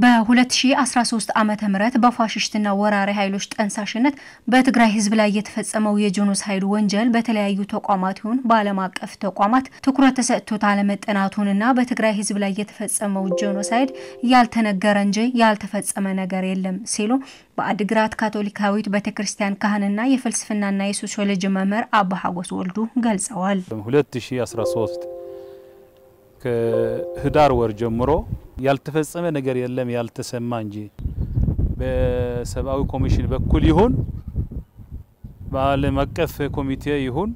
በ2013 ዓ ም በፋሽስትና ወራሪ ኃይሎች ጠንሳሽነት በትግራይ ህዝብ ላይ የተፈጸመው የጄኖሳይድ ወንጀል በተለያዩ ተቋማት ይሁን በዓለም አቀፍ ተቋማት ትኩረት ተሰጥቶት አለመጠናቱንና በትግራይ ህዝብ ላይ የተፈጸመው ጄኖሳይድ ያልተነገረ እንጂ ያልተፈጸመ ነገር የለም ሲሉ በአድግራት ካቶሊካዊት ቤተ ክርስቲያን ካህንና የፍልስፍናና የሶሲዮሎጂ መምህር አባ ሀጎስ ወልዱ ገልጸዋል። 2013 ከህዳር ወር ጀምሮ ያልተፈጸመ ነገር የለም ያልተሰማ እንጂ በሰብአዊ ኮሚሽን በኩል ይሁን በዓለም አቀፍ ኮሚቴ ይሁን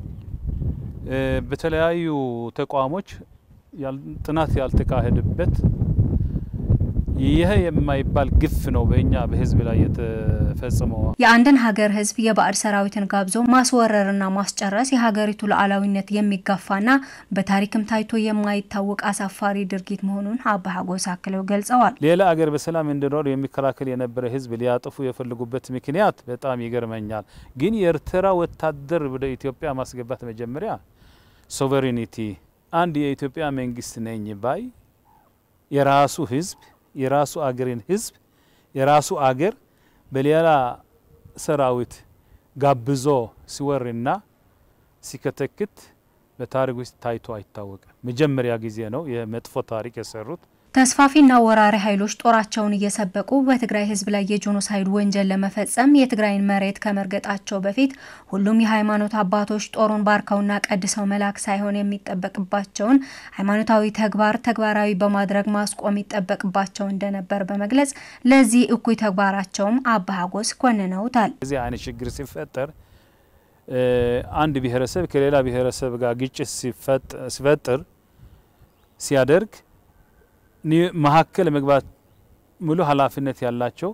በተለያዩ ተቋሞች ጥናት ያልተካሄደበት ይህ የማይባል ግፍ ነው በእኛ በህዝብ ላይ የተፈጸመው። የአንድን ሀገር ህዝብ የባዕድ ሰራዊትን ጋብዞ ማስወረርና ማስጨረስ የሀገሪቱ ሉዓላዊነት የሚጋፋና በታሪክም ታይቶ የማይታወቅ አሳፋሪ ድርጊት መሆኑን አባ ሀጎስ አክለው ገልጸዋል። ሌላ አገር በሰላም እንዲኖር የሚከላከል የነበረ ህዝብ ሊያጠፉ የፈለጉበት ምክንያት በጣም ይገርመኛል። ግን የኤርትራ ወታደር ወደ ኢትዮጵያ ማስገባት መጀመሪያ ሶቨሬኒቲ አንድ የኢትዮጵያ መንግስት ነኝ ባይ የራሱ ህዝብ የራሱ አገርን ህዝብ የራሱ አገር በሌላ ሰራዊት ጋብዞ ሲወርና ሲከተክት በታሪክ ውስጥ ታይቶ አይታወቅም። መጀመሪያ ጊዜ ነው የመጥፎ ታሪክ የሰሩት። ተስፋፊና ወራሪ ኃይሎች ጦራቸውን እየሰበቁ በትግራይ ህዝብ ላይ የጄኖሳይድ ወንጀል ለመፈጸም የትግራይን መሬት ከመርገጣቸው በፊት ሁሉም የሃይማኖት አባቶች ጦሩን ባርከውና ቀድሰው መላክ ሳይሆን የሚጠበቅባቸውን ሃይማኖታዊ ተግባር ተግባራዊ በማድረግ ማስቆም ይጠበቅባቸው እንደነበር በመግለጽ ለዚህ እኩይ ተግባራቸውም አባ ሀጎስ ኮንነውታል። እዚህ አይነት ችግር ሲፈጠር አንድ ብሔረሰብ ከሌላ ብሔረሰብ ጋር ግጭት ሲፈጥር ሲያደርግ መሀከል መግባት ሙሉ ኃላፊነት ያላቸው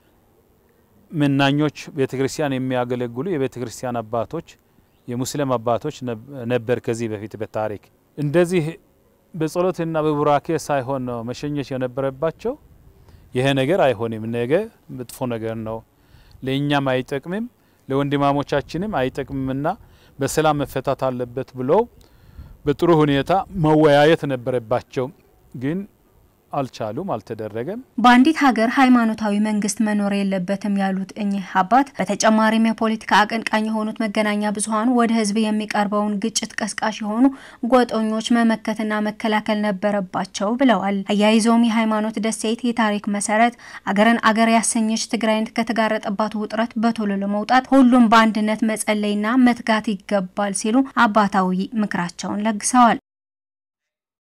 መናኞች ቤተ ክርስቲያን የሚያገለግሉ የቤተ ክርስቲያን አባቶች የሙስሊም አባቶች ነበር። ከዚህ በፊት በታሪክ እንደዚህ በጸሎትና በቡራኬ ሳይሆን ነው መሸኘት የነበረባቸው። ይሄ ነገር አይሆንም፣ ነገ መጥፎ ነገር ነው፣ ለእኛም አይጠቅምም፣ ለወንድማሞቻችንም አይጠቅምምና በሰላም መፈታት አለበት ብለው በጥሩ ሁኔታ መወያየት ነበረባቸው ግን አልቻሉም፣ አልተደረገም። በአንዲት ሀገር ሃይማኖታዊ መንግስት መኖር የለበትም ያሉት እኚህ አባት በተጨማሪም የፖለቲካ አቀንቃኝ የሆኑት መገናኛ ብዙኃን ወደ ህዝብ የሚቀርበውን ግጭት ቀስቃሽ የሆኑ ጎጠኞች መመከትና መከላከል ነበረባቸው ብለዋል። አያይዘውም የሃይማኖት ደሴት የታሪክ መሰረት አገርን አገር ያሰኘች ትግራይን ከተጋረጠባት ውጥረት በቶሎ ለመውጣት ሁሉም በአንድነት መጸለይና መትጋት ይገባል ሲሉ አባታዊ ምክራቸውን ለግሰዋል።